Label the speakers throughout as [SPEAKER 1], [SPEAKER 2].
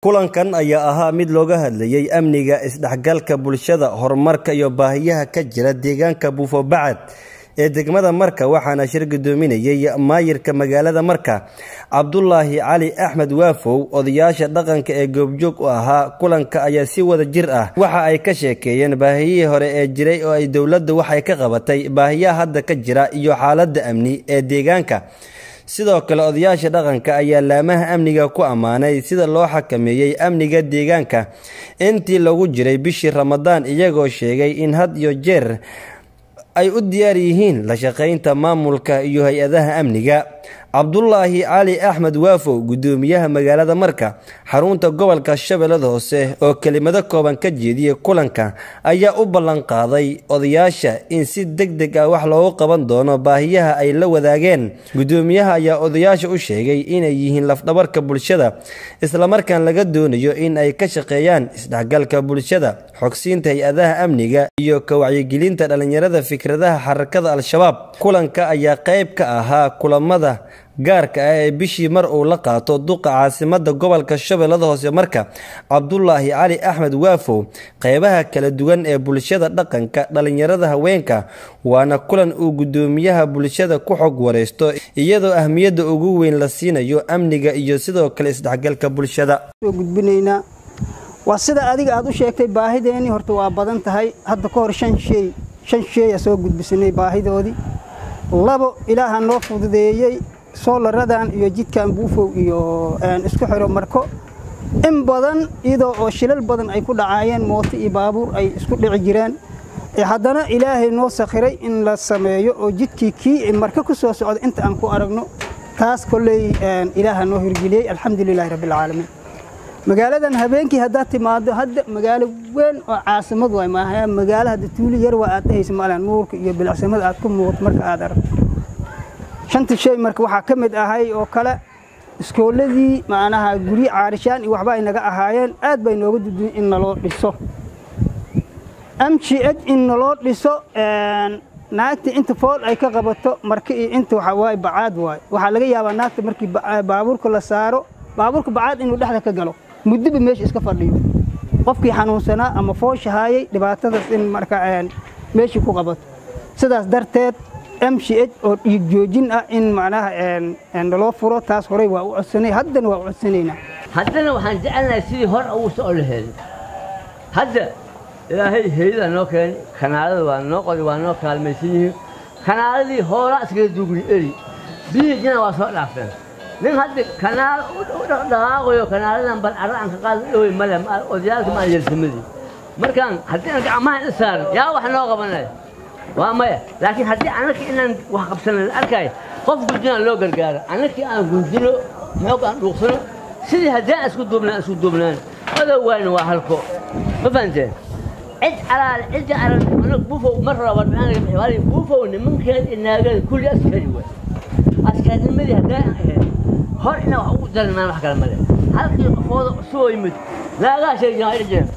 [SPEAKER 1] kulankan ayaa ahaa mid looga hadlayey amniga isdhexgalka bulshada horumarka iyo baahiyaha ka jira deegaanka buufo bacad ee degmada marka waxaana shir gudoominayey maayirka magaalada marka cabdulaahi cali axmed waafow odayaasha dhaqanka ee goobjoog u ahaa kulanka ayaa si wada jir ah waxa ay ka sheekeeyeen baahiyihii hore ee jiray oo ay dowladda waxay ka qabatay baahiyaha hadda ka jira iyo xaaladda amni ee deegaanka sidoo kale odayaasha dhaqanka ayaa laamaha amniga ku ammaanay sida loo xakameeyey amniga deegaanka intii lagu jiray bishii ramadaan iyagoo sheegay in had iyo jeer ay u diyaar yihiin la shaqaynta maamulka iyo hay-adaha amniga cabdulaahi cali axmed waafow gudoomiyaha magaalada marka xarunta gobolka shabeellada hoose oo kelimado kooban ka jeediyey kulanka ayaa u ballan qaaday odayaasha in si deg deg ah wax loogu qaban doono baahiyaha ay la wadaageen gudoomiyaha ayaa odayaasha u sheegay inay yihiin lafdhabarka bulshada islamarkaan laga doonayo in ay ka shaqeeyaan isdhexgalka bulshada xogsiinta hay-adaha amniga iyo ka wacyigelinta dhallinyarada fikradaha xarakada al-shabaab kulanka ayaa qayb ka ahaa kulamada gaarka ah ee bishii mar uu la qaato duqa caasimada gobolka shabeellada hoose marka cabdulaahi cali axmed waafow qeybaha kala duwan ee bulshada dhaqanka dhallinyarada haweenka waana kulan uu gudoomiyaha bulshada ku xog wareysto iyadoo ahmiyadda ugu weyn la siinayo amniga iyo sidoo kale isdhexgalka bulshada
[SPEAKER 2] gudbinaynaa waa sida adiga aad u sheegtay baahideennii horta waa badan tahay hadda ka hor shan shey shan sheeya soo gudbisanay baahidoodii labo ilaaha noo fududeeyey soolaradan iyo jidkan buufow iyo isku xiro marko in badan iyadoo oo shilal badan ay ku dhacaayeen mooto iyo baabuur ay isku dhici jireen haddana ilaahay noo sakhiray in la sameeyo oo jidkii kii marko ku soo socda inta aan ku aragno taas kolley ilaaha noo hirgeliyey alxamdulilahi rabbialcaalamiin magaaladan habeenkii haddaad timaado hadda magaalo weyn oo caasimad waay maaha magaalo hadda tuuli yar waa aad dhehaysa maala nuurka iyo bilacsamada aad ku muuqato marka aad aragto shanta shay marka waxaa ka mid ahay oo kale iskooladii macnaha guryo caarishaan iyo waxba ay naga ahaayeen aad bay nooga duduyen in naloo dhiso m g h in naloo dhiso naagta inta fool ay ka qabato marka iyo inta waxaa waaye bacaad waaye waxaa laga yaabaa naagta markii baabuurka la saaro baabuurka bacaad inuu dhexda ka galo muddoba meesha iska fadhiyo qofkii xanuunsanaa ama fooshahaayay dhibaatadaas in marka meeshii ku qabato sidaas darteed m c h oo dhiig joojin ah in macnaha naloo furo taas horey waa u codsanay haddana waa u codsanaynaa
[SPEAKER 3] haddana waxaan jecelnahay sidii hor ugu soo laheeday hadda ilaahay heeyadaa noo keenay kanaalada waa noo qoday waa noo kaalmaysan yihiin kanaaladii hoolaa iskaga duugni eri biyihii jina waa soo dhaafeen nin hadda kanaal u dhaqaaqayo kanaaladan bal carra aan ka qaada dhowey male odayaalka maan yeelsamadii markaan haddii aan gacmaha in saaran yaa wax noo qabanaya waa maya laakiin haddii annaka inaan wax qabsanan arkaayo qof gudinaan loo gargaaro annakii aan gundino xoog aan dhuuqsano sidii haddii aan isku duubnaan isku duubnaan odow waayna waa halko ma fahanteen cid alaale cidda aran anag buufow mar raba warbixinaga buufow nimankeed inaagada kulli askari waay askaarnimadii haddii aan ahayn hor inaa wax ugu daran maan wax kale male halkii qofooda soo yimid naagaha sheegayaan ay dhijeen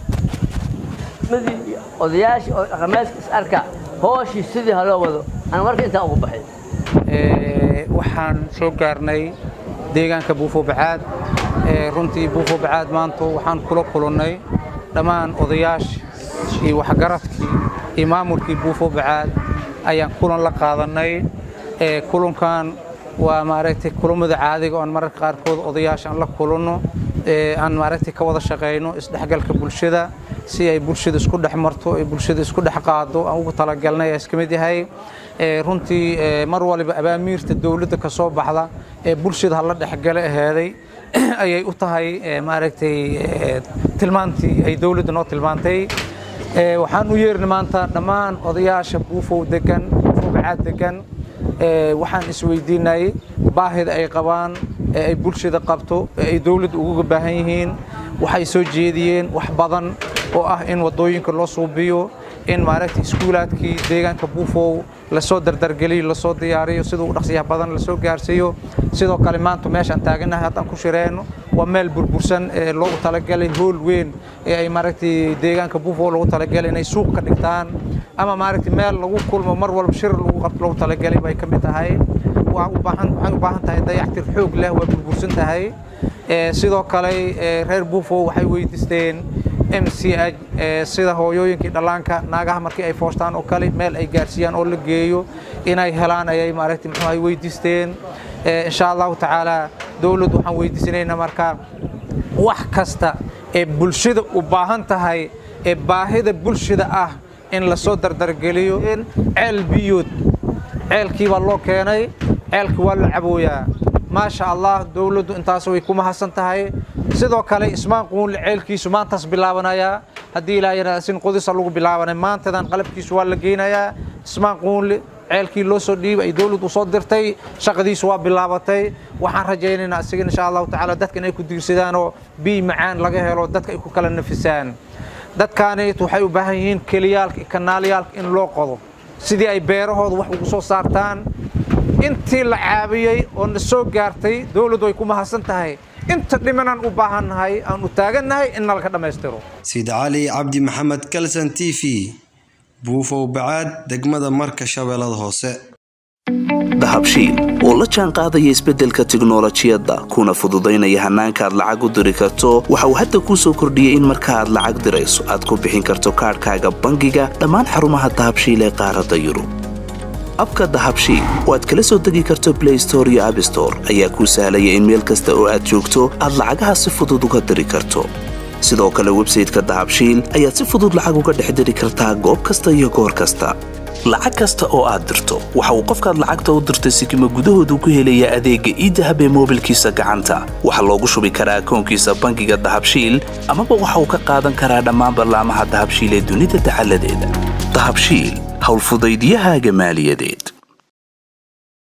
[SPEAKER 3] madii odayaashii oo dhaqameedka is arka hooshii sidii haloo wado aan marka intaa ugu baxay
[SPEAKER 4] waxaan soo gaarnay deegaanka buufo bacaad runtii buufo bacaad maanta waxaan kula kulannay dhammaan odayaashii iyo waxgaradkii iyo maamulkii buufo bacaad ayaan kulan la qaadannay kulankan waa maaragtay kulammada caadiga oon mararka qaarkood odayaasha aan la kulanno aan maaragtay ka wada shaqayno isdhexgalka bulshada si ay bulshada isku dhex marto ay bulshada isku dhex qaado aan ugu talagalnay ayaa iska mid yahay runtii mar waliba abaamiirta dowladda ka soo baxda ee bulshada hala dhexgale aheeday ayay u tahay maaragtay tilmaantii ay dowladda noo tilmaantay waxaan u yeernay maanta dhammaan odayaasha buufow degan buufow bacaad degan waxaan isweydiinay baahida ay qabaan ee ay bulshada qabto ee ay dowladda uga baahan yihiin waxay soo jeediyeen wax badan oo ah in waddooyinka loo suubiyo in maaragtay iskuulaadkii deegaanka buufow lasoo dardargeliyo lasoo diyaariyo sida u dhaqsiyaha badan lasoo gaarsiiyo sidoo kale maanta meeshaan taaganahay haddaan ku shireenno waa meel burbursan ee loogu talagalay hool weyn ee ay maaragtay deegaanka buufow loogu talagalay inay suuq ka dhigtaan ama maaragtay meel lagu kulmo mar walba shir lagu qabto loogu talagalay bay ka mid tahay waxay u baahan tahay dayactir xoog leh waa burbursan tahay sidoo kale reer buufo waxay weydiisteen m c h sida hooyooyinkii dhallaanka naagaha markii ay foostaan oo kale meel ay gaarsiiyaan oo la geeyo inay helaan ayay maaragtay muxuu ay weydiisteen insha allahu tacaala dowladdu waxaan weydiisanaynaa marka wax kasta ee bulshada u baahan tahay ee baahida bulshada ah in la soo dardargeliyo ceel biyood ceelkii baa loo keenay ceelkii waa la cabooyaa maasha allah dowladdu intaas way ku mahadsan tahay sidoo kale ismaan quunle ceelkiisu maantaas bilaabanayaa haddii ilaa sin qudisa lagu bilaabanay maantadan qalabkiisu waa la geynayaa ismaan quunle ceelkii loo soo dhiibay ay dowladdu soo dirtay shaqadiisu waa bilaabatay waxaan rajaynaynaa isaga insha allahu tacaala dadka inay ku diirsadaanoo biy macaan laga helo dadka ay ku kala nafisaan dadkaanit waxay u baahan yihiin keliyaalka iyo kanaalyaalka in loo qodo sidii ay beerahooda wax ugu soo saartaan intii la caabiyey oo na soo gaartay dowladdu way ku mahadsan tahay inta dhimanaan u baahannahay aan u taagannahay in nalka dhammaystiro
[SPEAKER 1] siid cali cabdi maxamed kalson t v buufow bacaad degmada marka shabeellada hoose
[SPEAKER 5] dahabshiil oo la jaan qaadaya isbeddelka tiknolojiyadda kuna fududaynaya hannaanka aad lacag u diri karto waxa uu hadda kuu soo kordhiyey in marka aad lacag dirayso aad ku bixin karto kaadhkaaga bangiga dhammaan xarumaha dahabshiil ee qaaradda yurub abka dahabshiil oo aad kala soo degi karto blay store iyo abstore ayaa kuu sahlaya in meel kasta oo aad joogto aad lacagaha si fudud uga diri karto sidoo kale websayteka dahabshiil ayaad si fudud lacag uga dhex diri kartaa goob kasta iyo goor kasta lacag kasta oo aad dirto waxa uu qofkaad lacagta u dirtay sikima gudahoodu ku helayaa adeegga iidahab ee moobilkiisa gacanta waxaa loogu shubi karaa akoonkiisa bangiga dahabshiil amaba waxa uu ka qaadan karaa dhammaan ballaamaha dahabshiil ee dunida dacaladeeda dahabshiil howlfudaydiyahaaga maaliyadeed